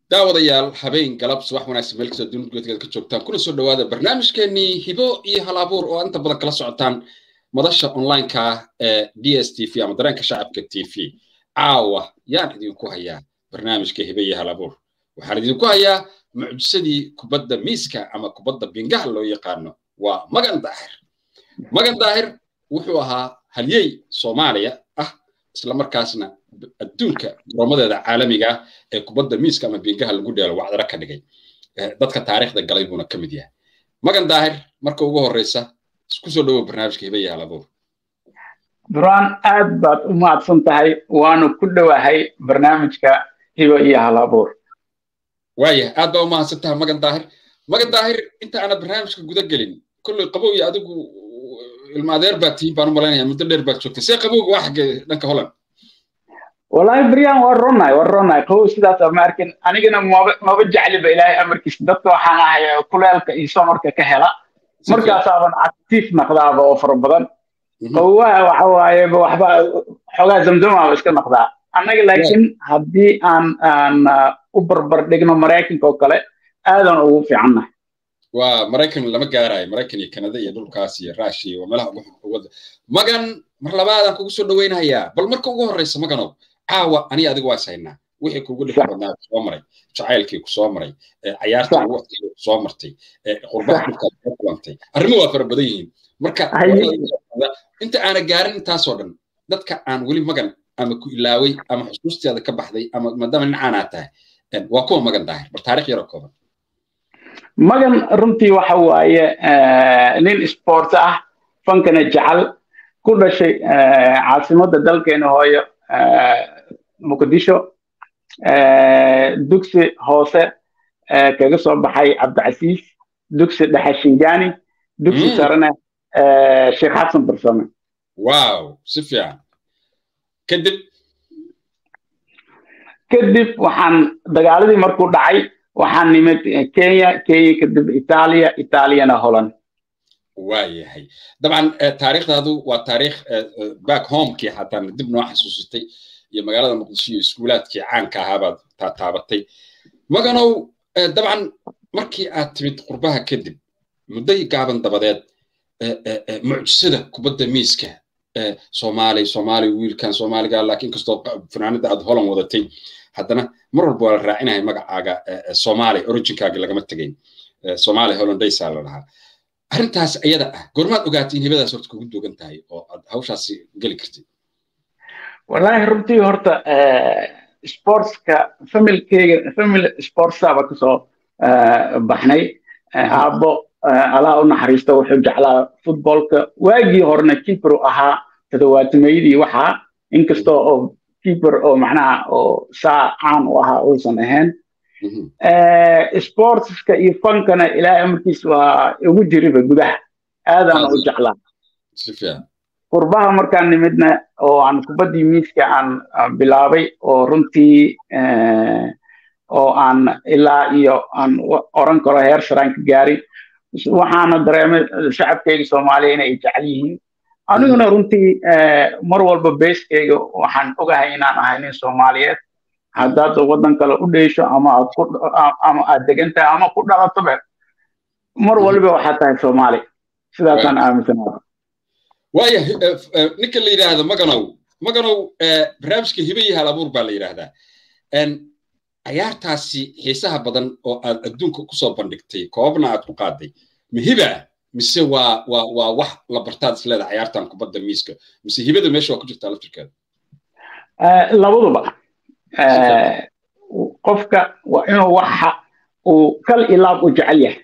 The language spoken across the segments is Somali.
daawadayaal habeen galab subax wanaagsan meel kastoo dunida gudaheeda ka joogtaan kuna soo dhawaada barnaamijkeenii hibo iyo hal abuur oo inta badan kala socotaan madasha onlineka ee d s t v ama dareenka shacabka t v caawa yaan idinku hayaa barnaamijka hibo iyo hal abuur waxaan idinku hayaa mucjisadii kubadda miiska ama kubadda bingaha loo yaqaano waa magan daahir magan daahir wuxuu ahaa halyey soomaaliya ah islamarkaasna adduunka goroomadeeda caalamiga ah ee kubadda miiska ama bingaha lagu dheelo wacdara ka dhigay dadka taariikhda galay buuna ka mid yahay magan daahir marka ugu horreysa isku soo dhowow barnaamijka hiba iyo halabuur duraan aad baad u mahadsan tahay waanu ku dhowahay barnaamijka hiba iyo halabuur waaya aad baa u mahadsan tahay magan daahir magan daahir inta aana barnaamijka guda gelin kolley qabow iyo adigu ilmaadeer baad tihiin baan u malaynaya muddo dheer baad joogtay see qabowga waa xagge dhanka holland wallahi brian waa ronaay waa ronaay qabow sidaas ma arkin anigana maba maba jecliba ilaahay amarkiisa dadka waxaan ahay kuleelka iyo somarka ka hela markaasaaban actiif naqdaaba oo fara badan qabowaha waxa waaye waxba xoogaa zamzamaaba iska naqdaa annaga laakiin haddii aan aan u barbar dhigno maraykanka oo kale aadan ugu fiicannahay waa maraykan lama gaarayo maraykan iyo kanada iyo dhulkaas iyo rushia iyo meelaha ugu magan mar labaadaan kugu soo dhawaynayaa bal marka ugu horreysa maganow caawa aniga adiga waa ishaynaa wixii kugu dhixi badnaa kusoo maray jacaylkii kusoo maray cayaartii waqtigii kusoo martay qurbaha dhulkaad soo kulantay arrimo waa fara badan yihiin marka inta aana gaarin intaasoo dhan dadka aan weli magan ama ku ilaaway ama xusuusteeda ka baxday ama maadaama dhinacaanaa tahay waa kuwa magan daahir bal taarikh yaroo kooban magan runtii waxa waaye nin sport ah fankana jecel ku dhashay caasimadda dalkeena hooyo muqdisho dugsi hoose kaga soo baxay cabdicasiis dugsi dhexe shingaani dugsi sarena sheekh xasan barsame wow si fiican kadib kadib waxaan dagaaladii markuu dhacay waxaan nimid kenya kenya kadib itaaliya itaaliyana holland waayahay dabcan taariikhdaadu waa taariikh back homekii xataa dib noo xasuusitay iyo magaalada muqdisho iyo iskuulaadkii caanka ahaabaad taabatay maganow dabcan markii aad timid qurbaha kadib mudday gaaban dabadeed mucjisada kubadda miiska soomaali soomaali wiilkan soomaaliga laakiin kastoo fanaanada aad holland wadatay haddana mar walba waa la raacinaya magacaaga soomaali originkaaga lagama tegayn soomaali hollandaysaa la dhahaa arrintaas ayada ah goormaad ogaatay in hibadaas horta kugu duugan tahay oo aad hawshaasi geli kartay wallahi runtii horta sportska familkeyga family sportsaaba kasoo baxnay aabbo allaha u naxariista wuxuu jeclaa futbolka waagii horena keeper ahaa toddobaatameydii waxaa inkastoo oo keeper oo macnaha oo saa caan u ahaa uusan ahayn sportska iyo fankana ilaahay amarkiis waa igu jiriba gudaha aadaan u jeclaa qurbaha markaan nimidna oo aan kubaddii miiska aan bilaabay oo runtii oo aan ilaa iyo aan oran karo heer saraan ka gaarin waxaana dareemay shacabkeyga soomaaliya inay jecel yihiin aniguna runtii mar walba beeskeyga waxaan ogahay inaan ahay nin soomaaliyeed haddaad waddan kale u dheesho ama aad ku ama aad degan tahay ama ku dhalatobe mar waliba waxaad tahay soomaali sidaasaan aaminsanaada waaya ninka la yidhaahdo maganow maganow barnaamijka hibe iyo hal abuur baa la yidhaahdaa cayaartaasi xiisaha badan oo aad adduunka kusoo bandhigtay koobna aad ku qaaday ma hiba mise waa waa waa wax la bartaad isleeda cayaartan kubadda miiska mise hibada meesha waa ku jirtaa laftirkeeda labaduba qofka waa inuu waxa uu kal ilaab u jecel yahay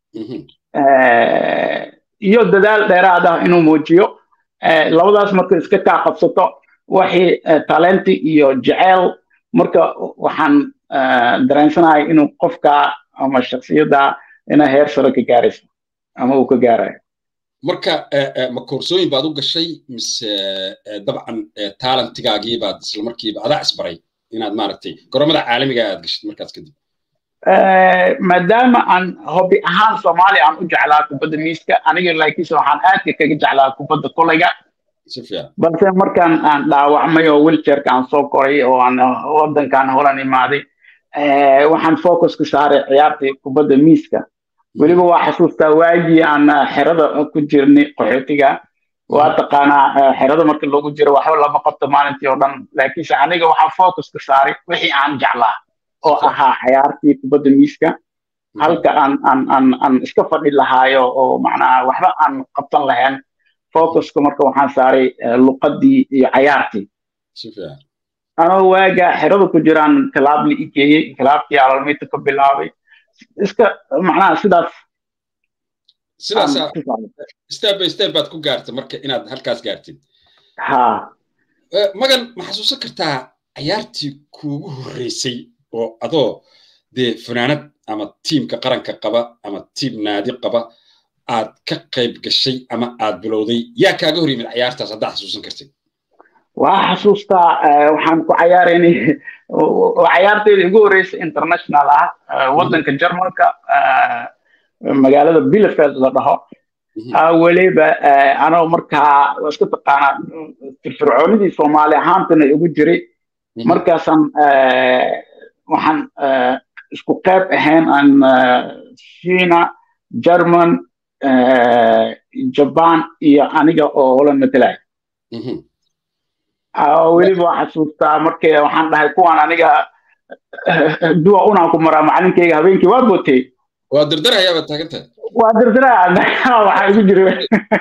iyo dadaal dheeraad ah inuu muujiyo labadaas marka iska kaa qabsato waxii talenti iyo jeceyl marka waxaan dareensanahay inuu qofka ama shaksiyadda ina heer sare ka gaarayso ama uu ka gaarayo marka ma koorsooyin baad u gashay mise dabcan talentigaagii baad isla markiiba adaa isbaray inaad maaragtay goromada caalamiga aad gashid markaas kadib maadaama aan hobi ahaan soomaaliya aan u jeclaa kubadda miiska aniga laakiinse waxaan aadka kaga jeclaa kubadda kolayga balse markaan aan dhaawacmay oo wilchairka aan soo koray oo aan waddankan holan imaaday waxaan focuska saaray ciyaartii kubadda miiska weliba waa xasuustaa waagii aan xerada ku jirnay qaxootiga waa taqaanaa xerada marka loogu jiro waxba lama qabto maalintii oo dhan laakiinse aniga waxaan focuska saaray wixii aan jeclaa oo ahaa ciyaartii kubadda miiska halka aan aan aan aan iska fadhi lahaayo oo macnaha waxba aan qabtan lahayn focuska marka waxaan saaray luqadii iyo cayaartii anoo waaga xerada ku jiraan kalaab la igeeyey kalaabkii alalmiita ka bilaabay iska macnaha sidaas sidaas step by step baad ku gaartay marka inaad halkaas gaartid ha magan ma xasuusan kartaa cayaartii kuugu horreysay oo adoo dee fanaanad ama tiimka qaranka qaba ama tiim naadi qaba aad ka qayb gashay ama aad bilowday yaa kaaga hor yimid cayaartaas haddaa xasuusan kartid waa xasuustaa waxaan ku cayaaraynay cayaarteeda igu horeysa international ah waddanka jarmalka magaalada bielefeld la dhaho weliba anoo markaa waa iska taqaanaa firfircoonidii soomaali ahaantana igu jiray markaasaan waxaan isku qayb ahayn aan china german jaban iyo aniga oo holan matalay weliba waa xasuustaa markii waxaan dhahay kuwaan aniga duwa unaan ku maraa macalinkeyga habeenkii waa bootey waa dirdirhayaaba taagantahay waa dirdiraa waxaa igu jira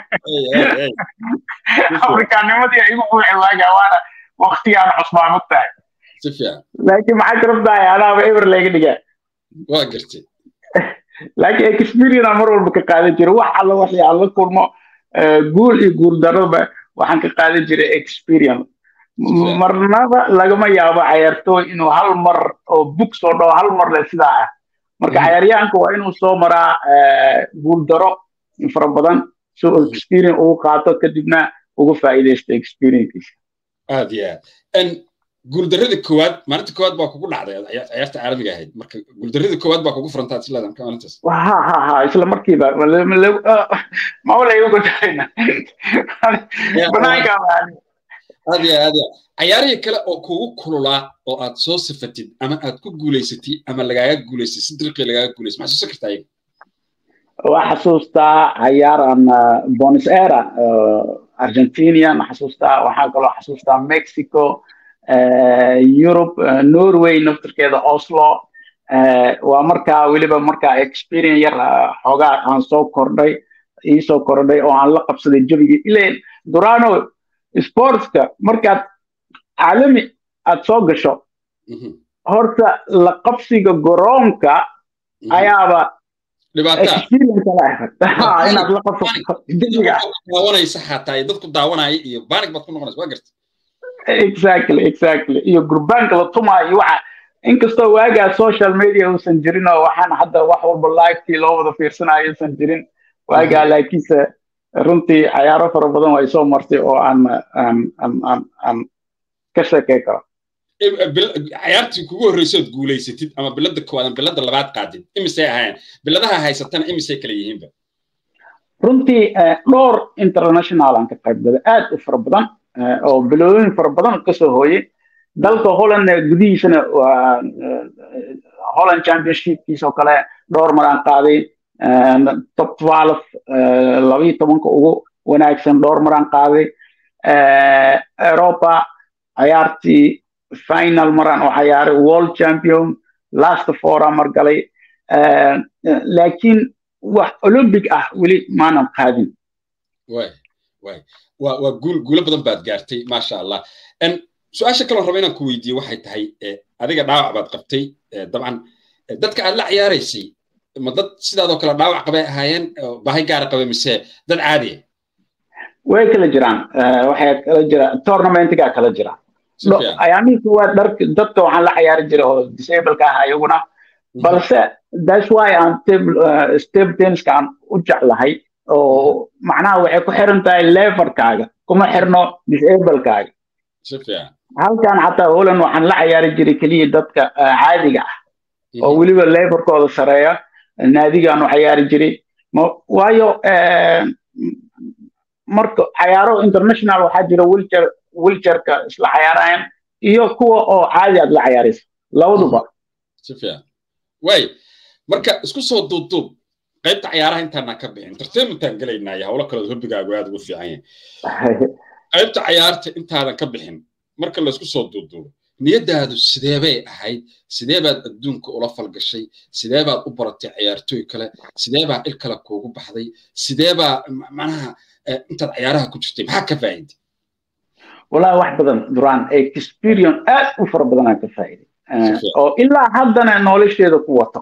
afrikaanimadii igu buuxi waaga waana waktigaan cusbaa mogtahay si fiican laakiin maxaa karabtahay anaaba eber layga dhigaa waa gartay laakiin experience mar walba ka qaadan jira wax alla waxii aan la kulmo guul iyo guul darraba waxaan ka qaadan jiray experience marnaba lagama yaabo cayaartooy inuu hal mar oo bug soo dhawo hal mar le sidaa ah marka cayaaryahanka waa inuu soo maraa guul daro fara badan si uu experience ugu qaato kadibna uga faa'iidaysto experiencekiisa aad iyo aad guuldarrada koowaad maalinta koowaad baa kugu dhacday ciyaarta caalamiga ahayd marka guuldarrada koowaad baa kugu furantaa siladan ka maalintaas ha ha ha isla markiiba mawla igu gudayna banaanka aad iyo aad cayaarihii kale oo kugu kululaa oo aad soo sifatid ama aad ku guulaysatid ama lagaaga guulaysay si dirqii lagaaga guulaysay maxaa xasuusan kartaa iyaga waa xasuustaa cayaaran bonis era argentinian xasuustaa waxaa kaloo xasuustaa mexico Europe, Norway naftirkeeda Oslo waa markaa weliba markaa experience yar xoogaa aan soo kordhay ii soo kordhay oo aan la qabsaday jabigii ileen durano sportska markaad caalami aad soo gasho horta la qabsiga garoonka ayaaba inaad la qabsato jabiga daawanaysa xataa dadku daawanaya iyo banig baad ku noqonaysa waa garta exactly exactly iyo gurbaanka la tumaayo waxa inkastoo waagaa social media uusan jirin oo waxaan hadda wax walba livetii loo wada fiirsanayo uusan jirin waagaa laakiinse runtii cayaaro fara badan way soo martay oo aan aan aan aan aan ka sheekey karo cayaartii kugu horreysood guulaysatid ama bilada koowaad ama bilada labaad qaadid imisay ahaayeen biladaha haysatana imisay kala yihiinba runtii dhowr international aan ka qayb galay aad u fara badan oo bilooyin fara badan kasoo hooyey dalka holland gudihiisana waa holland championshipkiisa oo kale dhowr mar aan qaaday top twelve labayo tobanka ugu wanaagsan dhowr mar aan qaaday europa cayaartii final maraan oo cayaaray world champion last four aan mar galay laakiin wax olympic ah weli maanan qaadin waa guul guulo badan baad gaartay maasha allah su-aasha kaloo raba inaan ku weydiiye waxay tahay adiga dhaawac baad qabtay dabcan dadka aad la ciyaaraysay ma dad sidaadoo kale dhaawac qabay ahaayeen baahi gaara qabay mise dad caadiya way kala jiraan waxay kala jira tournamentiga kala jira ayaamihii koowaad dhark dadka waxaan la ciyaari jiray oo disableka ah iyaguna balse that's why aan stable tenniska aan u jeclahay oo macnaha waxay ku xiran tahay leverkaaga kuma xirno disablekaaga halkan xataa holand waxaan la ciyaari jiray keliya dadka caadiga ah oo weliba leverkooda sareeya naadigaan u ciyaari jiray waayo marka cayaaro international waxaa jira wilcher wilcherka isla cayaarayan iyo kuwa oo caadi aad la cayaaraysa labaduba si fiican way marka isku soo duubduub qaybta cayaaraha intaanaan ka bixin entertainmentaan gelaynaa iyo howlo kaleod hobbigaagu aad ugu fiican yahay qaybta cayaarta intaadan ka bixin marka laysku soo duubduubo niyaddaadu sidee bay ahayd sidee baad adduunka ula falgashay sidee baad u baratay ciyaartooy kale sidee baa il kale kuugu baxday sidee baa macnaha intaad cayaaraha ku jirtay maxaa ka faa'iiday والله wax badan duraan experience aad u fara badan aan ka faa'iiday oo ilaa haddana nolosheeda ku wato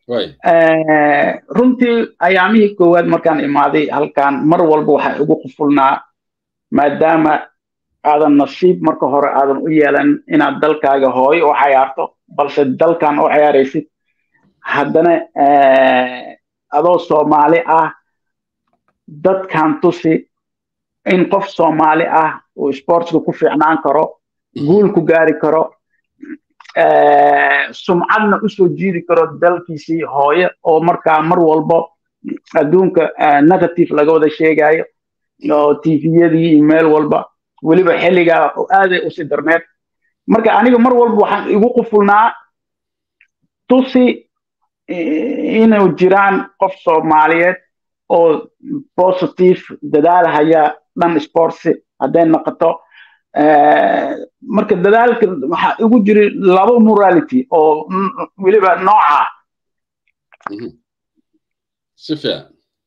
runtii ayaamihii koowaad markaan imaaday halkan mar walba waxaa igu qufulnaa maadaama aadan nasiib marka hore aadan u yeelan inaad dalkaaga hooyo u cayaarto balse dalkan u cayaaraysid haddana adoo soomaali ah dadkan tusi in qof soomaali ah uu sportska ku fiicnaan karo guul ku gaari karo sumcadna usoo jiidi karo dalkiisii hooye oo markaa mar walbo adduunka negative laga wada sheegayo oo tviyadii iyo meel walba weliba xilligaa aaday usi darneed marka aniga mar walba waxaan igu qufulnaa tusi inuu jiraan qof soomaaliyeed oo positive dadaalhaya dhan sportsi hadday noqoto marka dadaalka waxaa igu jiri laba morality oo weliba nooca si fiican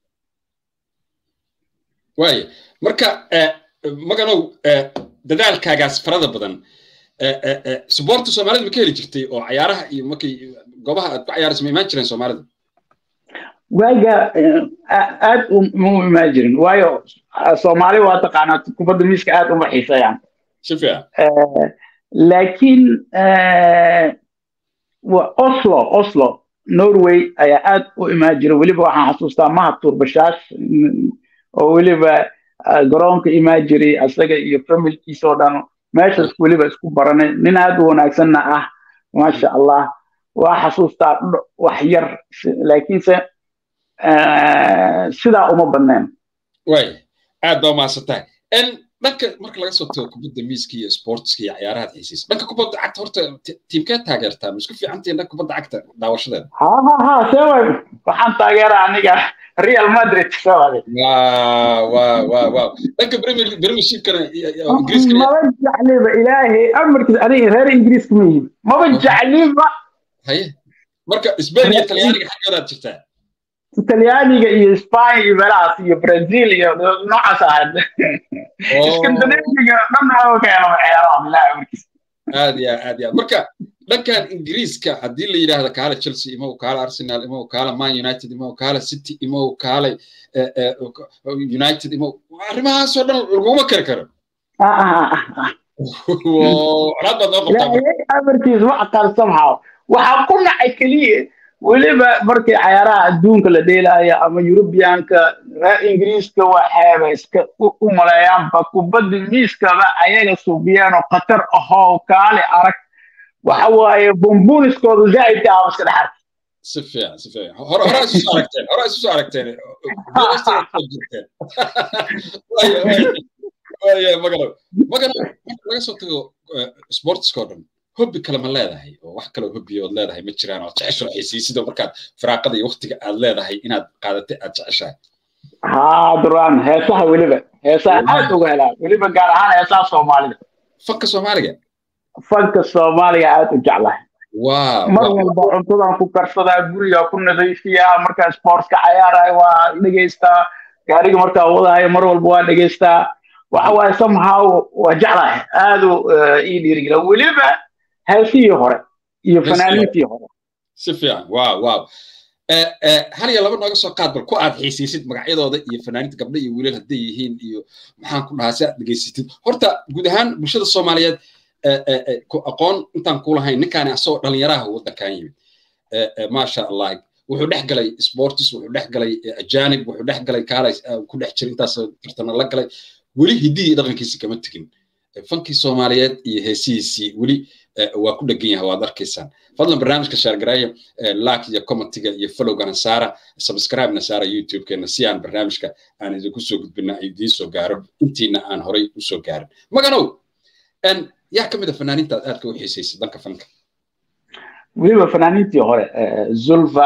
waaya marka maganow dadaalkaagaas farada badan suboorta soomaalida ma ka heli jirtay oo cayaaraha iyo markay goobaha aad ku cayaaraysa ma imaan jireen soomaalida waaga aad mu imaan jirin waayo soomaali waa taqaanaa kubadda miiska aad uma xiisayaan si fiican laakiin oslo oslo norway ayaa aad u imaan jira weliba waxaan xasuustaa mahad tuurbashaash oo weliba garoonka imaan jiray asaga iyo familkiisa oo dhan meeshaas weliba isku baranay nin aad u wanaagsanna ah maasha allah waa xasuustaa wax yar laakiinse sidaa uma badneen way aad baa umahadsantahay dhanka marka laga soo tago kubadda miiska iyo sportska iyo cayaaraha xiisiisa dhanka kubadda cagta horta tiimkee taageertaa ma isku fiicantiin dhanka kubadda cagta daawashadeeda ha ha ha sewa waxaan taageeraa aniga real madrid sewade wa wa wa dhanka premiershipkana ingiriiska maba jecliba ilaahay amarkiis aniga reer ingiriiska ma yihin maba jecliba haye marka spain iyo talyaaniga xaggoodaad jirtaa talyaaniga iyo spain iyo meelahaas iyo brazil iyo noocaas ahayd iskandinaviga dhan oo keeno ciyaaraha bilahi amarkiis aad ya aad ya marka dhankan ingiriiska haddii la yidhaahdo kaale chelsea imow kaale arsenal imow kaale man united imow kaale city imow kaale united imow arrimahaasoo dhan laguma kari karo colaad baad noo qabtaa amarkiis ma aqaan somehow waxaa ku nacay keliya weliba markii cayaaraha adduunka la dheelaayo ama yurubiyaanka reer ingiriiska waxayba iska u maleeyaanba kubadda miiskaba ayaga subiyeen oo khatar ahoo kaali arag waxa waaye bumbuniskooda zaa'idka ah iska dhexarka si fiican si fiican hore hore isu soo aragteen hore isu soo aragteen waya magalo magalo marka laga soo tago sportska oo dhan hobbi kale ma leedahay oo wax kaloo hobbi ood leedahay ma jiraan oo jecesho xiisiisida markaad firaaqada iyo waktiga aad leedahay inaad qaadatay aad jeceshahay haa duraan heesaha weliba heesaha aad uga helaa weliba gaar ahaan heesaha soomaalida fanka soomaaliga fanka soomaaliga aad u jeclahay wow mar walba cuntadan ku karsadaa guriga ku nadiifiyaa markaa sportska cayaarayo waa dhegeystaa gaariga markaa wadahayo mar walba waa dhegeystaa waxa waaye somehow waa jeclahay aad u ii dhiirigela weliba heesihii hore iyo fanaaniintii hore si fiican wow wow hal iyo laba nooga soo qaad bal ku aad xiisiisid magacyadooda iyo fanaaniinta gabdho iyo wiilal hadday yihiin iyo maxaan ku dhahaa si aad dhegaysatid horta guud ahaan bulshada soomaaliyeed aqoon intaan ku lahayn ninkaani asagoo dhalinyaraha waddankan yimid maasha allah wuxuu dhex galay sportis wuxuu dhex galay ajanib wuxuu dhex galay kaalay ku dhex jira intaas tartana la galay weli hiddihii dhaqankiisi kama tegin fankii soomaaliyeed iyo heesihiisii weli waa ku dhegan yahay waad arkaysaan fadlan barnaamijka shaargareeya like iyo commentiga iyo followgana saara subscribe-na saara youtube-keena si aan barnaamijka aan idinku soo gudbina idiin soo gaaro intiina aan horay u soo gaarin maganow yaa ka mid a fanaaniinta aad aadka u xiisaysa danka fanka weliba fanaaniintii hore zulfa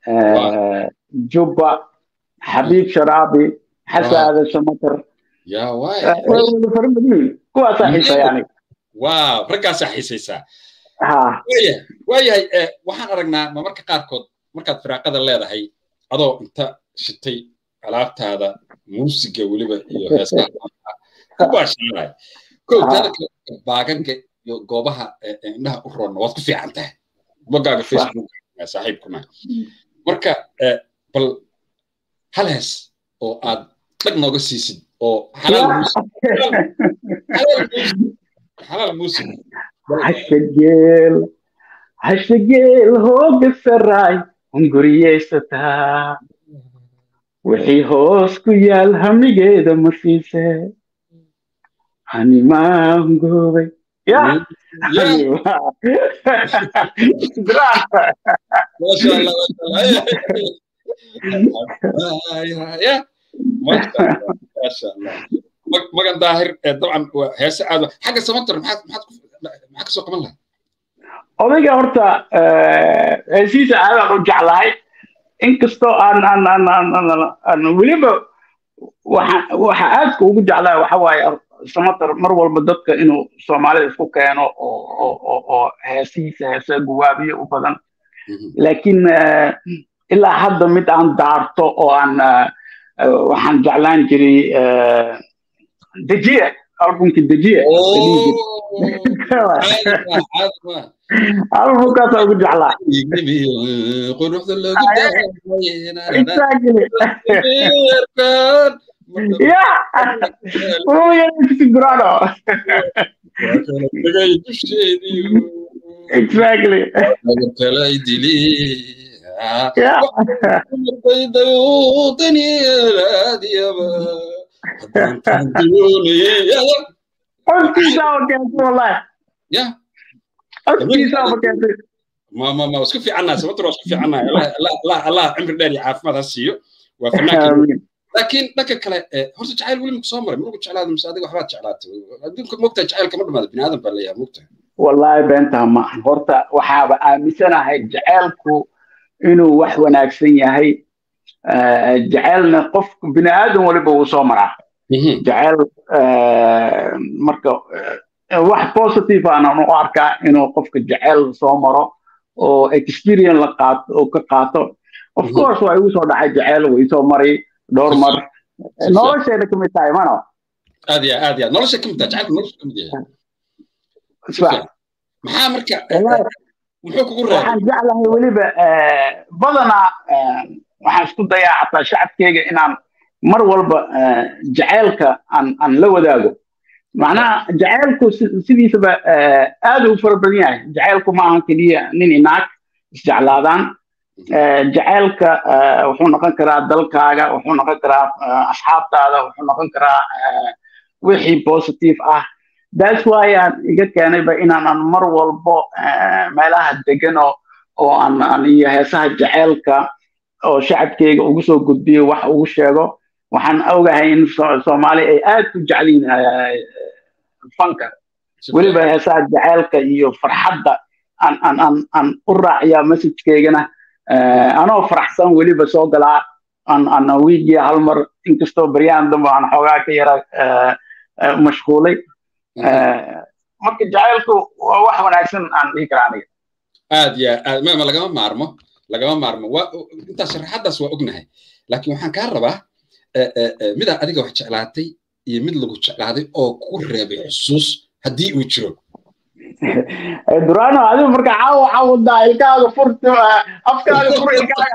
jubba xabiib sharaabi xasaada samatar farmadiin kuwaasaa xiisaya aniga waaw raggaasaa xiisaysaa waayahay waxaan aragnaa ma marka qaarkood markaad firaaqada leedahay adoo inta shitay alaabtaada muusiga weliba iyo heesaha ku baashanay kow taanka baagaga iyo goobaha indhaha u roonna waad ku fiican tahay bogaaga facebook saaxiibkuna marka bal hal hees oo aad dhag nooga siisid oo xalaal muusig hashageel hashageel hooga saraay hunguriyeysataa wixii hoos ku yaal hamigeeda ma siise animaa hungoobay ya magan daahir dabcan heese aad xagga samatar maxaad maxaa kasoo qaban lahaa odayga horta heesiisa aadaan u jeclahay inkastoo aan aan aan aan aan weliba waxa waxa aadka ugu jeclahay waxa waaye samatar mar walba dadka inuu soomaalida isku keeno oo oo oo heesihiisa heese guwaabiyo u badan laakiin ilaa hadda mid aan daarto oo aan waxaan jeclaan jiray dejiye albumki dejiye albumkaasa ugu jeclaa ya wuu yaraysi gurano exactly codkiisaa keentay wallahi codkiisaa keentay ma ma ma isku fiicannaa sababta waa isku fiicannaa allah allah cimri dheer iyo caafimaad ha siiyo waa fanaanka laakiin dhanka kale horta jacayl weli maku soo maray marugu jeclaada mise adiga waxbaad jeclaatay adduunka mogtahay jacaylka ma dhamaada bini aadan baa leeyahay mogtahay wallahi beentaa ma horta waxaaba aaminsanahay jacaylku inuu wax wanaagsan yahay jacaylna qof bini aadan waliba wuu soo maraa jacayl marka wax positive aanan u arkaa inuu qofka jacayl soo maro oo experience la qaato oo ka qaato of course waa igu soo dhacay jacayl way soo maray dhowr mar nolosheeda ka mid tahay mano aad ya aad ya nolosha ka mid tahay jacaylka nolosha ka mid yahay maxaa marka muxuu kugu reebay waxaan jeclahay weliba badanaa waxaan isku dayaa xataa shacabkeyga inaan mar walba jacaylka aan aan la wadaago macnaha jacaylku sidiisaba aad u fara badan yahay jacaylku ma ahan keliya nin inaag isjeclaadaan jacaylka wuxuu noqon karaa dalkaaga wuxuu noqon karaa asxaabtaada wuxuu noqon karaa wixii positive ah that's why aan iga keenayba inaanan mar walbo meelaha degano oo aan aan iyo heesaha jacaylka oo shacabkeyga ugu soo gudbiyo wax ugu sheego waxaan ogahay in soomaali ay aad u jecliin fanka weliba heesaha jacaylka iyo farxadda aan aan aan aan u raaciyaa messajkeygana anoo faraxsan weliba soo galaa aan aan wiigii hal mar inkastoo baryahan dambe aan xoogaa ka yara mashquulay marka jacaylku waa wax wanaagsan aan dhihi karaa aniga aad ya aad ma lagama maarmo lagama maarmo waa intaas sharaxaddaas waa ognahay laakiin waxaan kaa rabaa midaa adiga wax jeclaatay iyo mid lagu jeclaaday oo ku reebay xusuus haddii uu jiro durano adigu marka caawa caawadaa ilkaaga furt afkaaga fur ilkaaga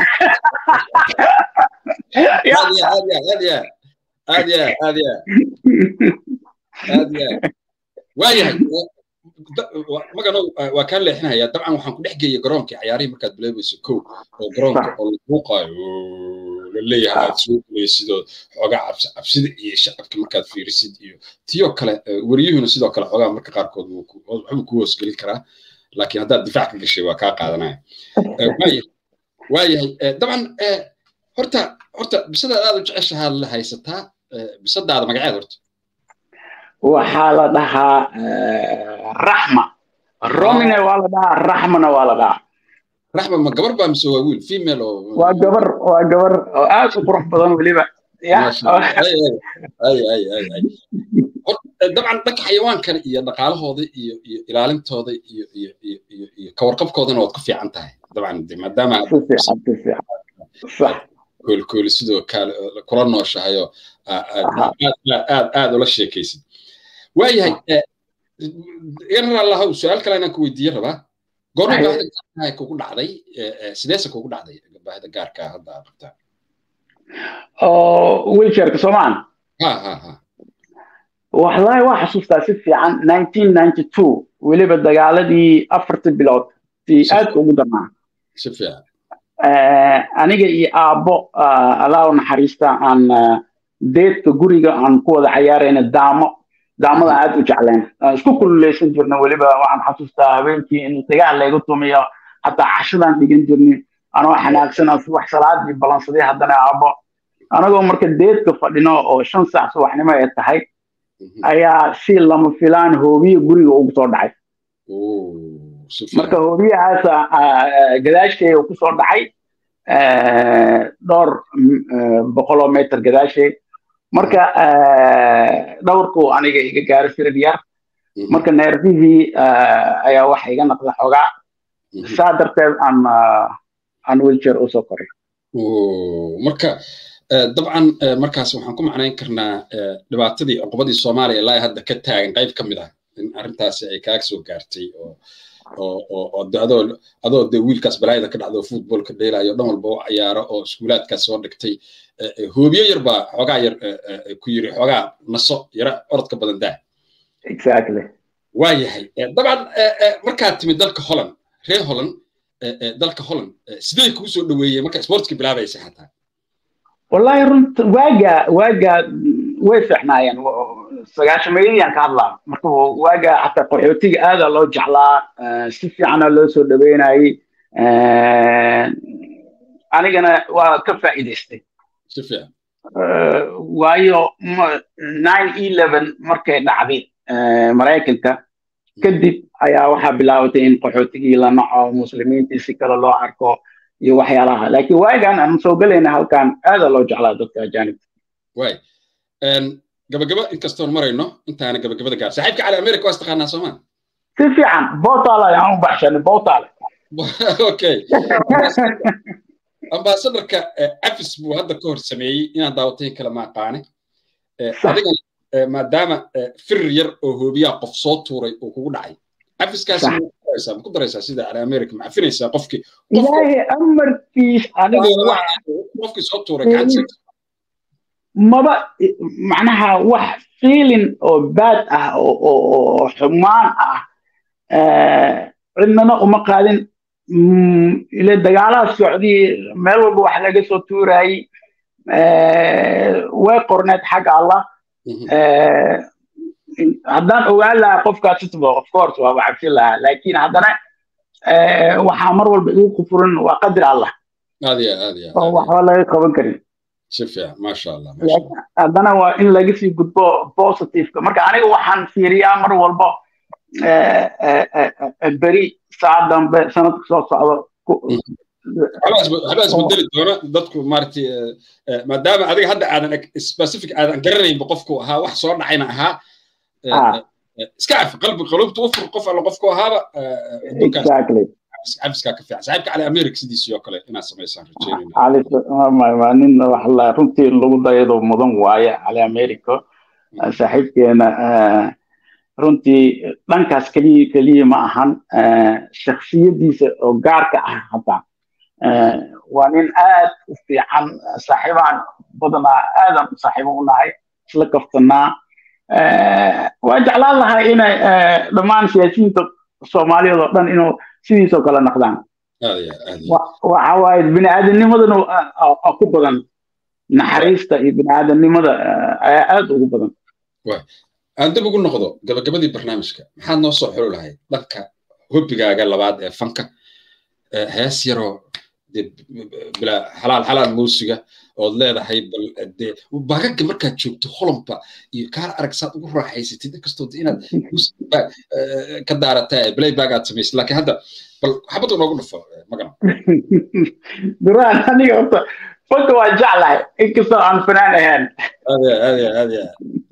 aad ya aad ya aad ya aad ya aad ya aad ya waayahay magano waa kaa leexinaya dabcan waxaan ku dhex geeyay garoonkii cayaarihii markaad bilaabayso kow oo garoonka oo laguuqaayo laleeyahay aad soo gulaysidoo xoogaa cabsida iyo shacabka markaad fiirisid iyo tiyoo kale wariyuhuna sidoo kale xoogaa marka qaarkood waxbuu ku hoosgelin karaa laakiin haddaad difaac ka gashay waa kaa qaadanaya waayahay dabcan horta horta bisadaad aad u jeceshahaa la haysataa bisadaada magaceed horta waxaa la dhahaa raxma romine waa la dhahaa raxmana waa la dhahaa raxma ma gabar baa mise waa wiil female oo waa gabar waa gabar oo aad u qurux badan weliba dabcan dhanka xayawaankan iyo dhaqaalahooda iyo iyo ilaalintooda iyo iyo iyo iyo iyo kawarqabkoodana waad ku fiican tahay dabcan maadaama koolkooli sidoo kale kula nooshahayo aad aad ula sheekaysid waayahay generalahow su-aal kale inaan ku weydiiye rabaa goorma baahida gaarkaa kugu dhacday sideese kugu dhacday baahida gaarkaa hadda aad qabtaa oo wheelchairka soomaan ha ha ha wallahi waa xasuustaa si fiican nineteen ninety two weliba dagaaladii afartii bilood si aadka ugu darnaa si fiican aniga iyo aabbo allah u naxariista aan deedka guriga aan ku wada cayaarayna daamo daamada aad u jecleen isku kululeysan jirna weliba waxaan xasuustaa habeenkii in dagaal laygu tumiyo hataa cashadaan dhigan jirni anoo xanaagsan subax salaadii balansaday haddana aabbo anagoo marka deedka fadhino oo shan saac subaxnimo ay tahay ayaa si lama filaan hoobiye guriga ugu soo dhacay marka hoobiyahaas gadaasheeda ku soo dhacay dhowr boqoloo meter gadaasheed marka dhowrku aniga iga gaaro firid yar marka neerfihii ayaa waxa iga naqda xoogaa saa darteed aan aan wheelchair usoo koray marka dabcan markaas waxaan ku macnayn karnaa dhibaatadii cuqubadii soomaaliya ilaa hadda ka taagan qayb ka mid ah in arrintaasi ay kaaga soo gaartay oo oo adoo adoo dee wiilkaas balaayada ka dhacdo footballka dheelayo dhan walba u cayaaro oo iskuulaadkaas soo dhigtay hoobiyo yar baa xoogaa yar ku yiri xoogaa naso yara orodka badan daa exactly waayahay dabcan markaad timid dalka holland reer holland dalka holland sidee kugu soo dhaweeyey marka sportska bilaabaysa xataa wallahi runta waaga waaga way fiicnaayeen sagaashameeyadiyaan ka hadlaa marka waaga xataa qaxootiga aada loo jeclaa si fiicana loo soo dhaweynayey anigana waa ka faa'iidaystay si fiican waayo nine eleven markay dhacday maraykanka kadib ayaa waxaa bilaabatay in qaxootigii la naco muslimiintii si kale loo arko iyo waxyaalaha laakiin waagan aan soo gelayna halkan aada loo jeclaa dadka ajaanibta waay gabagaba inkastoon marayno intaana gabagabada gaar saaxiibka cali america waa istaqaanaa soomaa si fiican botale ayaan u baxshanay botale okay ambasadorka afis buu hadda ka hor sameeyey inaan daawatayn kale ma aqaane adiga maadaama firir yar oo hoobiyaa qof soo tuuray oo kugu dhacay afiskaas ma ku daraysaa sida cali america ma cafinaysaa qofkii ilaahay amarkiis anigu qofkii soo tuuray gacantiisa maba macnaha wax feeling oo bad ah oo xumaan ah cidnana uma qaadin ile dagaalaha socdii meel walba wax laga soo tuurayey way qorneed xagga allah haddaan ogaan lahaa qofkaas of course waaba cabsin lahaa laakiin haddana waxaa mar walba igu kufuran waa qadar allah oo waxba laga qaban karin si fiican maasha allah haddana waa in laga sii gudbo positiveka marka aniga waxaan fiiriyaa mar walba beri saa dambe sanadka soo socdo waxbaa isbedeli doona dadku maaragtay maadaama adiga hadda aadan specific aadan garanaynba qofku ahaa wax soo dhacayna ahaa iska cafi qalbi qalubta ufur qof alla qofku ahaaba cabiskaa ka fiican saaxiibka cali america sidiisii oo kale inaad samaysaan rajeynayna nin waxla runtii lagu dayado mudan waaye cali america saaxiibkeena runtii dhankaas keliya keliya ma ahan shaksiyadiisa oo gaarka ah hataa waa nin aad u fiican saaxiibaan badanaa aadan saaxiibo u nahay isla kaftanaa waa jeclaan lahaa inay dhammaan siyaasiyiinta soomaaliyeed oo dhan inuu sidiisoo kale naqdaan waxa waaye biniaadamnimadana ku badan naxariista iyo biniaadamnimada ayaa aad ugu badan aan dib ugu noqdo gabagabadii barnaamijka maxaad noo soo xuli lahayd dhanka hobbigaaga labaad ee fanka hees yaroo bila xalaal xalaal muusiga ood leedahay bal dee bagaga markaad joogto holomba iyo kaar arag saad ugu raaxaysatid inkastoo inaad ka daarataa playback aad samaysid laakiin hadda bal xabad noogu dhufo magana duraan aniga horta fanka waa jeclahay inkastoo aan fanaan ahaan ade ade ade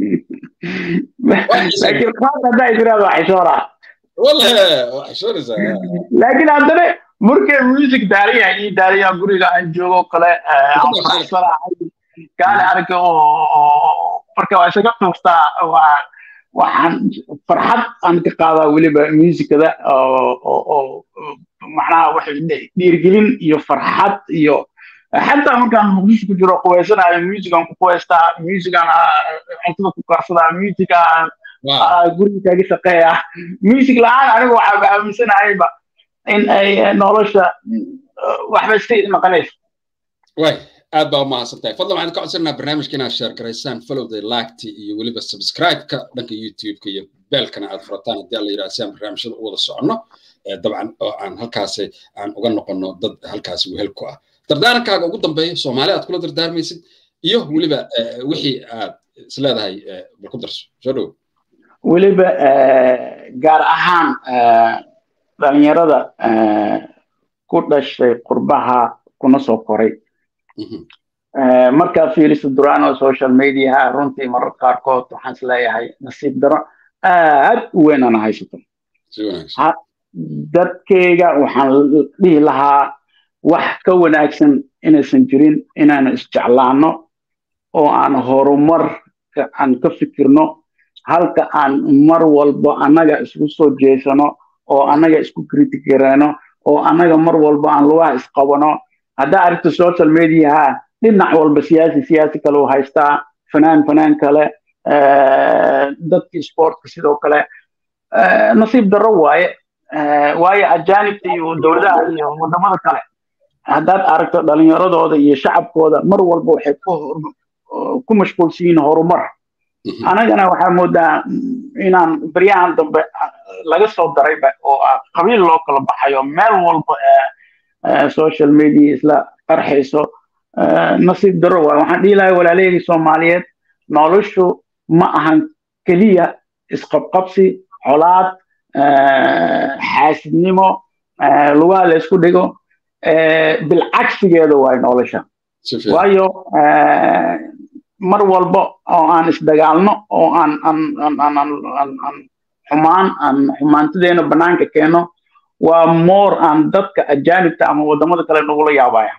laakiin qaad haddaa israad waa xishooraa wallahi waa xishoonaysaa laakiin haddana markay music daariya ii daariya guriga aan joogo kale aan faraxsanahay kaale arka oo marka waa isaga tuustaa waa waxaan farxad aan ka qaadaa weliba muusikada oo macnaha waxay dhiirgelin iyo farxad iyo xataa markaan muqdisho ku jiro quweysanayo musican ku quweystaa musican cuntada ku karsadaa musican guriga kaaga shaqeeya music la-aan anigu waxaa aaminsanahayba in ay nolosha waxba iska naqanayso way aad baa umahadsan tahay fadlan waxaan ka codsanaa barnaamijka inaad sheer garaysaan followda laagti iyo weliba subscribe-ka dhanka youtube-ka iyo beelkana aad furataan haddii alla yidhaha si aan barnaamijyada u wada soconno dabcan oo aan halkaasi aan uga noqonno dad halkaasi wehel ku ah dardaarankaaga ugu dambeeya soomaali aad kula dardaarmaysid iyo weliba wixii aad isleedahay bal ku darso soo dhow weliba gaar ahaan dhalinyarada ku dhashay qurbaha kuna soo koray markaa fiiriso durano social mediaha runtii marar qaarkood waxaan isleeyahay nasiib daro aad u weyn ana haysato dadkeyga waxaan dhihi lahaa wax ka wanaagsan inaysan jirin inaanu isjeclaano oo aan horumar aan ka fikirno halka aan mar walba annaga isku soo jeesano oo annaga isku kritigareeno oo annaga mar walba aan lugaha isqabano haddaa aragto social mediaha dhinac walba siyaasi siyaasi kale u haystaa fanaan fanaan kale dadkii sportka sidoo kale nasiib darro waaye waayo ajaanibta iyo dowladaha iyo wadamada kale haddaad aragto dhalinyaradooda iyo shacabkooda mar walba waxay ku mashquulsan yihiin horumar anagana waxaa moodaa inaan baryahan dambe laga soo darayba oo qabiil loo kala baxayo meel walba social media isla qarxayso nasiib daro waay waxaan dhihi lahay walaalahayga soomaaliyeed noloshu ma ahan keliya isqabqabsi colaad xaasidnimo lugaha la isku dhigo bilcagsigeeda waay nolosha waayo mar walba oo aan isdagaalno oo aan xumaan aan xumaantadeena banaanka keeno waa moor aan dadka ajaanibta ama wadamada kale nagula yaabaya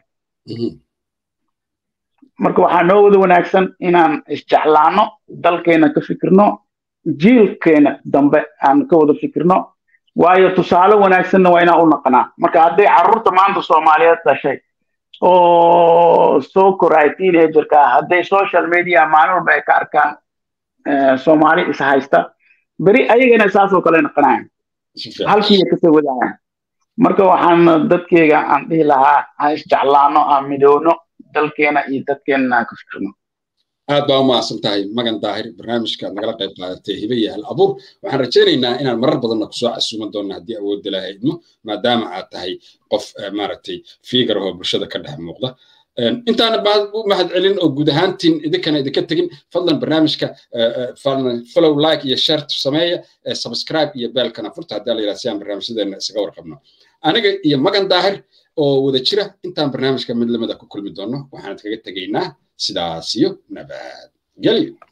marka waxaa noo wada wanaagsan inaan isjeclaano dalkeena ka fikirno jiilkeena dambe aan ka wada fikirno waayo tusaale wanaagsanna waa inaan u naqanaa marka hadday carruurta maanta soomaaliyeed dhashay oo soo koray teenagerka hadday social media maalin walba ay ka arkaan soomaali is haysta beri ayagana saasoo kale naqanayan halkiiya kasoo wadaayan marka waxaan dadkeyga aan dhihi lahaa ha isjeclaano aan midowno dalkeena iyo dadkeenana aan ka fikirno aad baa umahadsan tahay magan daahir barnaamijkaad nagala qayb qaadatay hibe iyo hal abuur waxaan rajaynaynaa inaan marar badanna kusoo casuuman doonna haddii awoodda laha idmo maadaama aad tahay qof maaragtay fiigar oo bulshada ka dhex muuqda intaana u mahad celin oo guud ahaantiin idinkana idinka tegin fadlan barnaamijka follow like iyo share sameeya subscribe iyo beelkana furta haddii la yidhaha si aan barnaamijyadeena isaga warqabno aniga iyo magan daahir oo wada jira intaan barnaamijka mid lamida ku kulmi doono waxaan kaga tegaynaa sidaas iyo nabad gelyo